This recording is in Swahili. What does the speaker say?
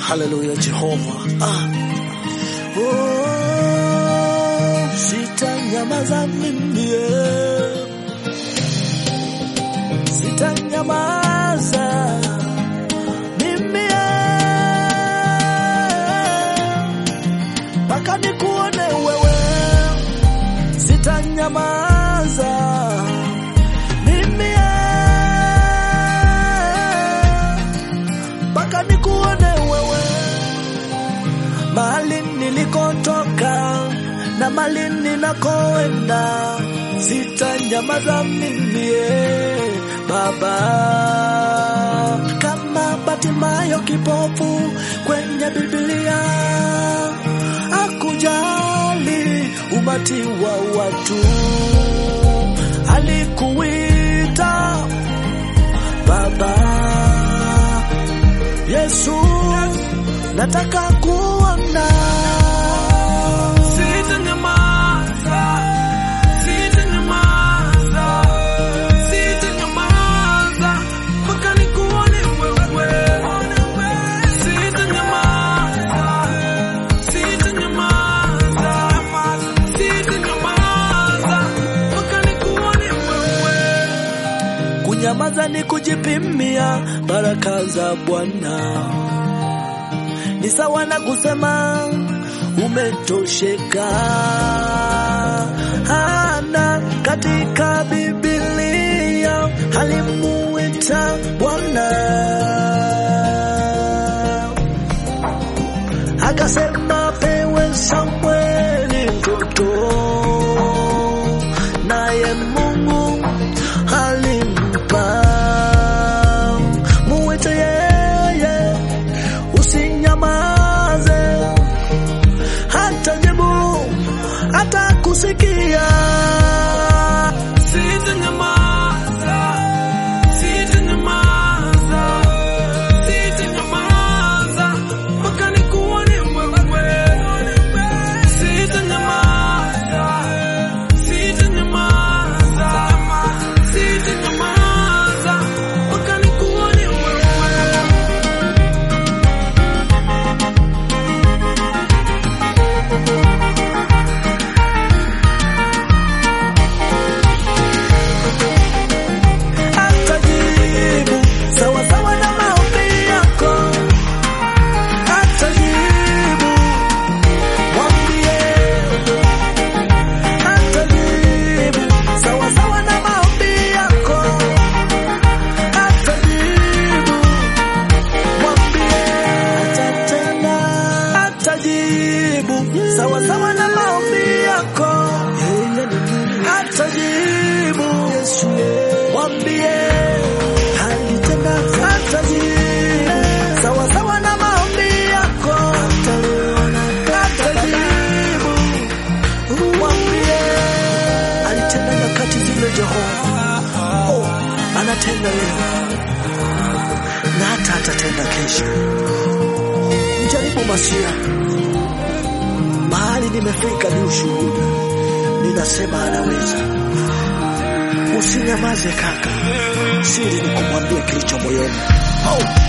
Haleluya Jehova. Ah. Oh, sitanyamaza mimi. Sitanyamaza mimi. Mpaka nikuone wewe. Sitanyamaza mimi. Mpaka nikuone wewe mahali nilikotoka na mahali ninakoenda, sitanyamaza mimi eh, Baba. Kama Batimayo kipofu kwenye Biblia, akujali umati wa watu, alikuita Baba. Yesu, nataka kuona. Sitanyamaza, sitanyamaza, sitanyamaza mpaka nikuone wewe. Sitanyamaza, sitanyamaza, sitanyamaza mpaka nikuone wewe. Kunyamaza ni kujipimia baraka za Bwana, ni sawa na kusema umetosheka. Hana katika Biblia alimuita Bwana akasema pewe Samweli mtoto, naye Mungu alimpa muite yeye, usinyamaze, hata jibu hata kusikia. Sitanyamaza, sitanyamaza, sitanyamaza mpaka nikuone wewe. Sitanyamaza, sitanyamaza, sitanyamaza mpaka nikuone wewe. Atajibu sawa sawa na maombi yako, atajibu mwambie, atajibu sawa sawa na maombi yako, atajibu mwambie, atatenda, atajibu sawa sawa na maombi yako, yeye ni Mungu, atajibu Yesu mwambie alitenda, atajibu sawa sawa na maombi yako, atajibu mwambie alitenda nyakati zile Jehova, oh, anatenda leo na hata atatenda kesho. Mjaribu Masia, mahali nimefika ni ushuhuda, ninasema anaweza. Usinyamaze kaka, siri ni kumwambia kilicho moyoni. Oh.